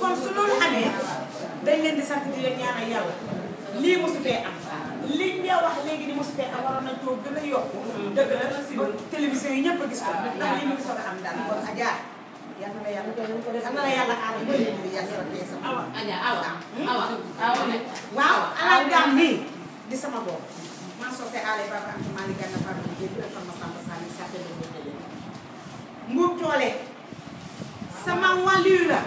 kon su loolu amee dañ leen di sant di leen ñaanal yàlla lii mosu fee am liñ nga wax léegi ni mosu fee am waroon nañ koo gën a yokk dëgg la ba télévision yi ñëpp a gis ko ndax lii mu ngi soog a am daal kon Adja yal na la yàlla yal na la yàlla aar ba léegi di yàlla tee sama awa aja awa awa awa ne waaw alal gam nii di sama bopp man soo fee aale baba am maa ngi gànna baba bi jël ak sama samba sani sa te do mbuub toole sama wàllu la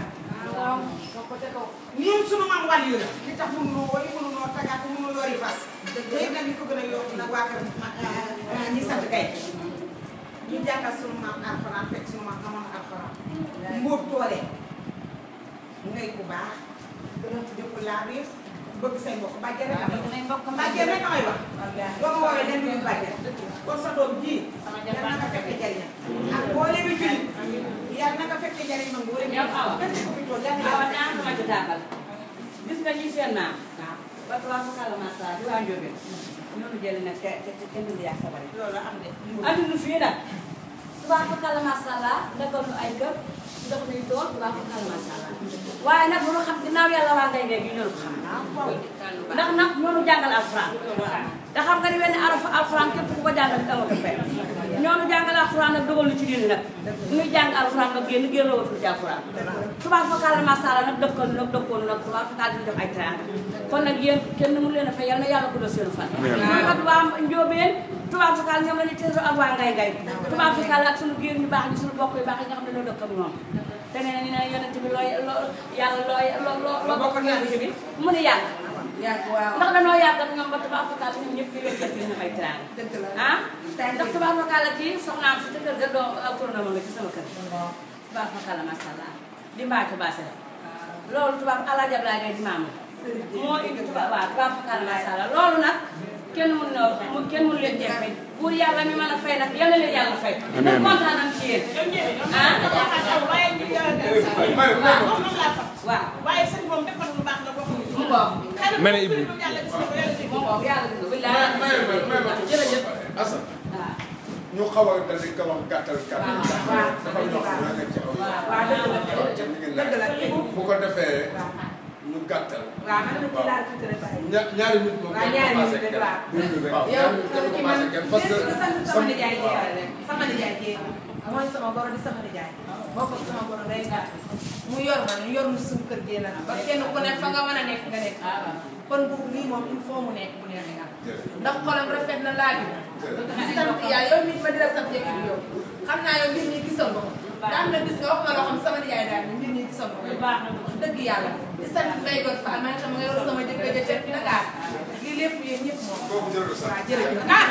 ñun sunu maam wàllu la li tax mënuloo woy mënuloo tagaat mënuloo yori fas léegi nag li ko gën a yokk nag waa kër ñi sant kay ñu jàngal sunu maam alxuraan fekk sunu maam amoon alxuraan mbuub toole ngay ku baax gën a tudde ku laa biir bëgg say mbokk bàjjen rek amay wax bàjjen rek amay wax boo ma woowee dañ ñu bàjjen kon sa doom ji yal na nga fekke jariñ ak boole bi julit yal na nga fekke jariñ ma boole bi Yow Awa. benn ko fi tool yal na awa nga naa sama ci tàmbal gis nga ñi seen naam ba tubaab fa kàlla masa di waa Njóobeen ñoonu jëli nag te te kenn du yaa sabari loolu am de adduna fii nag tubaab fa kàlla masa la defal nu ay kër ndox nuy tool tubaab fa kàlla masa la waaye nag lu xam ginnaaw yàlla waa ngay ngay gi ñoo ko xam ndax nag ñoonu jàngal alxuraan te xam nga ni wenn araf alxuraan képp ku ko jàngal amoo ko fay ñoonu jàngal alxuraan nag dogal lu ci diine nag ñuy jàng alxuraan nag génn génn rawatul ci alxuraan tubaab fa kàlla masa la nag dëkkoon nag dëkkoon nag tubaab fa kàlla di def ay teraanga kon nag yéen kenn mu leen a fay yal na yàlla guddal seen fan ñun kat waa Njóobeen tubaab fa kàlla ñoom la ni teeru ak waa ngay ngay tubaab fa kàlla ak suñu géer ñu baax ñi suñu bokk yu baax yi nga xam ne ñoo dëkk ak ñoom te nee na ñu ne yonent bi looy loo yàlla looy loo loo loo bokk ak yonent bi mu ne yàlla yàgg waaw ndax dañoo yàgg ak ñoom ba tubaab fa kàlla ñun ñëpp ñu wéccet ñu fay teraanga dëgg la ah ndax tubaab fa kàlla kii soxnaam si te kër ga doo ak turanama nga ci sama kër tubaab fa kàlla macha allah di mbaatu baase loolu tubaab alaaji Ablaay ngay di maam moo indi tubaab waaw tubaab fa kàlla macha allah loolu nag kenn mun na mu kenn mun leen cee fay pour yàlla mi mën a fay nag yàlla leen yàlla fay ndax kontaan nañ ci yéen ah waaye ñu waaw waaye sëñ moom defal lu baax la bokk mu ngoog Mene Ibou. yàlla gis na ko yàlla gis mu ngoog yàlla gis nga billaay may may may ma jërëjëf Assane waaw ñu xaw a dal di ko wax gàttal kàddu waaw, ndax waaw. dafa ñoo xam ne nga ci aw waaw dëgg la dëgg la bu ko defee ñu gàttal waaw man dama ci laal tuuti rek bàyyi. ña ñaari nit moom waaw ñaari nit rek waaw. waaw yow ñaari nit kenn ci man commencé kenn parce que des sant sama nijaay jee rek sama nijaay jee mooy sama goro di sama nijaay bokk ak sama goro day gàtt mu yor ma ñu yor mu suñu kër gee nag ba kenn ku ne fa nga mën a nekk nga nekk kon boobu lii moom il faut mu nekk bu neexee nga ndax xolam rafet na laaj di sant yàlla yow nit ma di la sant yow it yow xam naa yow mbir ñi gisoon nga ko daan na gis nga wax ma loo xam sama nijaay daal ni mbir ñi gisoon nga ko baax na dëgg yàlla di sant Mbaye Gor Fall maa ngi xam nga yor sama jëkkër ja ca Dakar lii lépp yéen ñëpp moom kooku jërëjëf sax waaw jërëjëf ah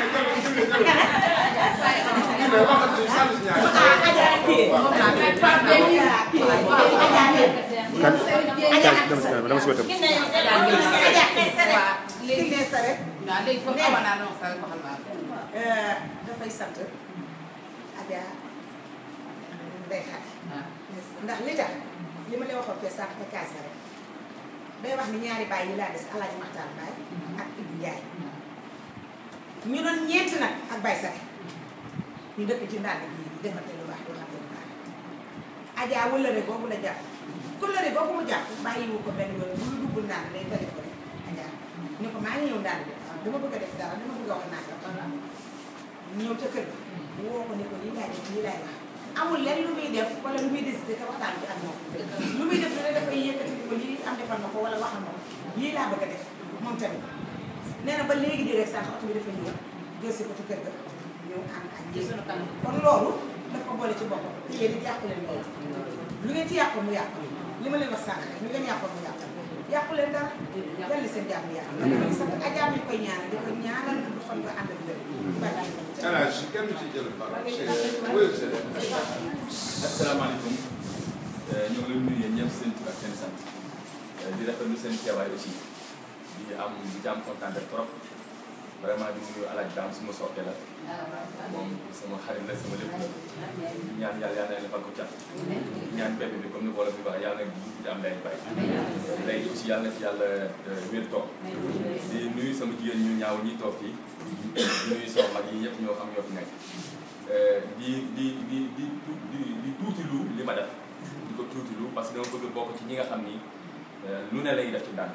kii ne waxal ci sant ñaari ah Adja kii moom laa koy Pape Gueye nii kii waaw Adja kii kan Adja kan dama si dama si wetam Adja waaw léegi ne sa rek waaw léegi foofu amoon naa noonu sax waxal waaw dafay sant Adja Ndeye Khady ndax li tax li ma lay waxoon fee sànq te kaas rek day wax ni ñaari baay yi laa des Alaaji Maxtaar Baay ak Ibou Ndiaye ñu doon ñeent nag ak Baye Sare ñu dëkk ci ndànk bi di defante lu baax di waxante lu baax Adja wëllëre boobu la jàpp wëllëre boobu mu jàpp bàyyiwu ko benn yoon bu lu dugg ndànk day bëri ko rek Adja ni ko maa ngi ñëw ndànk bi dama bëgg a def dara dama bëgg a wax naa ko ñëw ca kër gi woo ko ni ko lii laay def lii laay wax amul lenn lu muy def wala lu muy décidé te waxtaan bi ak moom lu muy def lu ne dafay yëkkati ko lii am defal na ko wala waxal ma ko lii laa bëgg a def moom tamit nee na ba léegi di rek sax oto bi dafa ñëw jël si ko ci kër ga ñëw ànd ak ci yéen sunu kanam kon loolu daf ko boole ci boppam te yéen it yàqu leen loolu lu ngeen ci yàqu mu yàqu li ma leen wax sànq rek lu ngeen yàqu mu yàqu yàqu leen dara yàlla seen jàmm yàqu dama sant ajaam ñu koy ñaanal di ko ñaanal du fan nga ànd ak wér Elhadj kenn du ci jël parole c'est oui c'est asalaamaaleykum ñoo ngi leen nuyu yéen ñëpp seen tur ak seen sant di rafetlu seen teewaay aussi di am di am kontaan rek trop vraiment di nuyu alaaj daam suma soppe la moom sama xarit la sama lépp la ñaan yàlla yàlla na defal ko cat ñaan bébé bi comme ni wolof bi wax yàlla na di am lay bay léegi aussi yàlla na ci yàlla wér toog di nuyu sama jigéen ñu ñaaw ñi toog fii di nuyu sama mag yi yëpp ñoo xam ñoo fi nekk di di di di di di tuuti lu li ma def di ko tuuti lu parce que dama bëgg bokk ci ñi nga xam ni lu ne lay def ci ndànd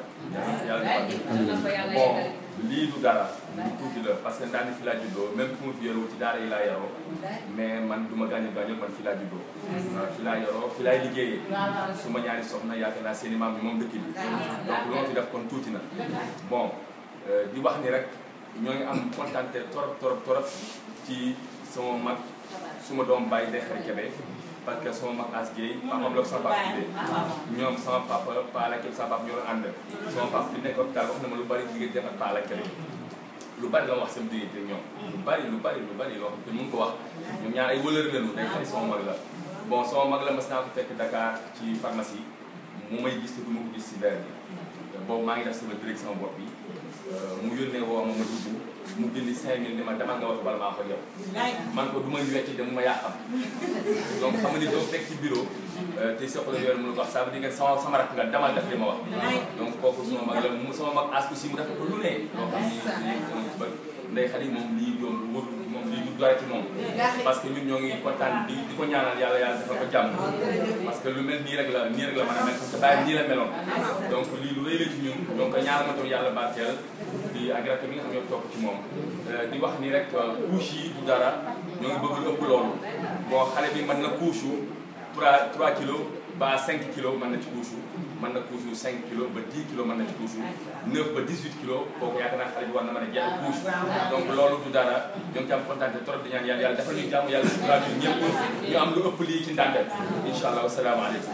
yàlla bon lii du dara lu tuuti la parce que ndànd fi laa juddoo même fu ma fi yoroo ci daara yi laa yaroo mais man du ma gaañu gaañu man fi laa juddoo fi laa yoroo fi laay liggéeyee su ma ñaari soxna yaakaar naa seen i maam bi moom dëkk bi donc lu ma fi def kon tuuti na bon di wax ni rek ñoo ngi am kontante torop torop torop ci sama mag suma doom bàyyi day xarit Kébé parce que sama mag as Guèye papaam la ko sama papa tuddee ñoom sama papa Pa la Kébé sama papa ñoo doon ànd sama papa bi nekk hôpital wax na ma lu bari diggante ak Pa la Kébé lu bari la ma wax sama diggante ñoom lu bari lu bari lu bari loo xam te mun ko wax ñoom ñaar ay wëlër lañu day xarit sama mag la bon sama mag la mas naa ko fekk Dakar ci pharmacie mu may gis te du ma ko gis si verre bi boobu maa ngi def sama direct sama bopp bi mu yónnee woo ma ma dugg mu jëndi 5000 ni ma demal nga wax bala maa ko yow man ko du ma wecc de mu ma yaa xam donc xam nga ni doo fekk ci bureau te soxla yooyu mu la ko wax ça veut dire que sama sama rakk nga demal def li ma wax donc kooku sama mag la mu sama mag as aussi mu def ko lu ne loo xam ni ci ba ndey xarit moom lii doon wër moom lii du doy ci moom parce que ñun ñoo ngi kontaan di di ko ñaanal yàlla yàlla dafa ko jàmm parce que lu mel nii rek la nii rek la mën a mel parce que bàyyi nii la meloon donc lii lu rëy la ci ñun donc ñaanal ma tam yàlla barkeel di ak rakk mi nga xam ñoo topp ci moom di wax ni rek couche yi du dara ñoo ngi bëgg lu ëpp loolu bon xale bi mën na couche 3 3 kilos ba 5 kilos mën na ci couche mën na couche 5 kilos ba 10 kilos mën na ci couche 9 ba 18 kilos kooku yaakaar naa xale bi war na mën a jeex couche donc loolu du dara ñoo ngi ci am kontaan trop di ñaan yàlla yàlla defal ñu jàmm yàlla sutura ñu ñëpp ñu am lu ëpp lii ci ndànk incha allah wasalaamaaleykum.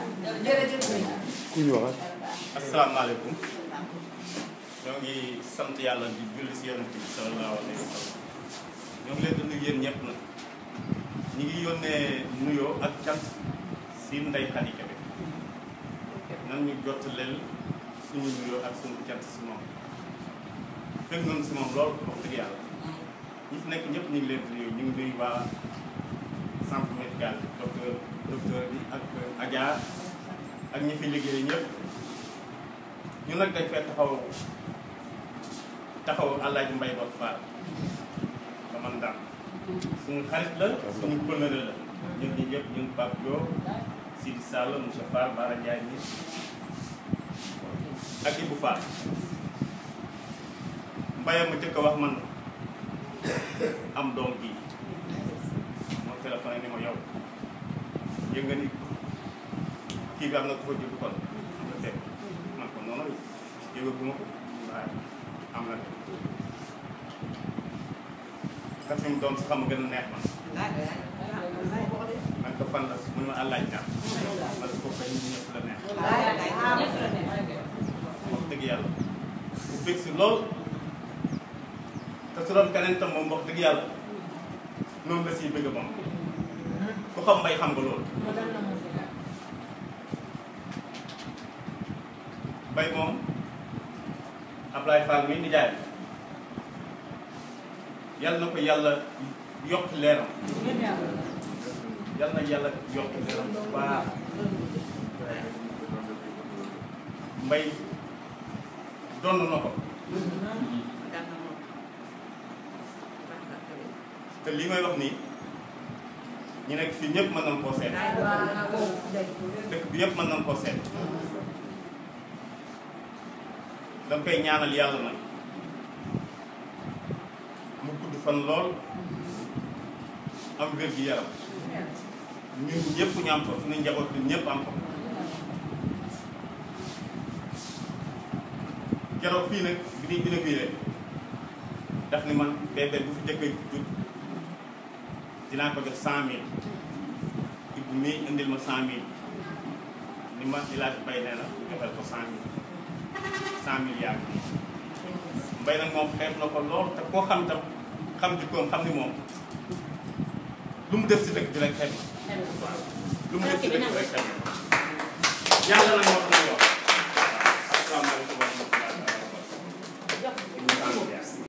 ku ñu wax asalaamaaleykum ñoo ngi sant yàlla di julli si yonent bi sallallahu alayhi wa sallam ñoo ngi leen di nuyu yéen ñëpp nag ñu ngi yónnee nuyoo ak cant si Ndeye Khady Kébé nan ñu jottaleel suñu nuyoo ak suñu cant si moom fekk noonu si moom lool wax dëgg yàlla ñi fi nekk ñëpp ñu ngi leen di nuyu ñu ngi nuyu waa centre médical bi docteur docteur bi ak Adja ak ñi fi liggéey ñëpp ñu nag dañ fee taxaw taxaw Alaaji Mbay Bot Fall ba man daal suñu xarit la suñu pëlëre la ñun ñi ñëpp ñun Pape Dio Sidi Sall monsieur Fall Bara Ndiaye ñi ak Ibou Fall mbayam ma jëkk a wax man am doom bii moo téléphoné ni ma yow yëg nga ni kii bi am na ku fa judd kon nga teg man ko noonu yëgaguma ko waaye am na de kat fi mu doom si xam nga gën a neex man man ko fan la mun ma àllaaj ñaar ma ne ko kay ñu ñëpp la neex wax dëgg yàlla bu bég si lool te su doon keneen tam moom wax dëgg yàlla noonu la siy bëgg moom ku xam mbay xam nga loolu bay moom Ablaye Fall mi nijaay yal na ko yàlla yokk leeram yal na yàlla yokk leeram bu baax mbay donn na ko te lii may wax nii ñu nekk fii ñëpp mën nañ koo seet dëkk bi yëpp mën nañ koo seet danga koy ñaanal yàlla nag mu gudd fan lool am wér gi yaram ñun ñëpp ñu am ko suñu njaboot ñun ñëpp am ko keroog fii nag bi ñuy inauguré daf ni man bébé bu fi jëkkee jut dinaa ko jox cent mille Ibou mii indil ma cent mille ni ma El Hadj Mbaye nee na joxel ko cent mille cent milliards mbay nag moom xeeb na ko lool te koo xam tam xam jikkoom xam ni moom lu mu def si dëkk bi rek xeeb na lu mu def si dëkk bi rek xeeb na yàlla nag moo tax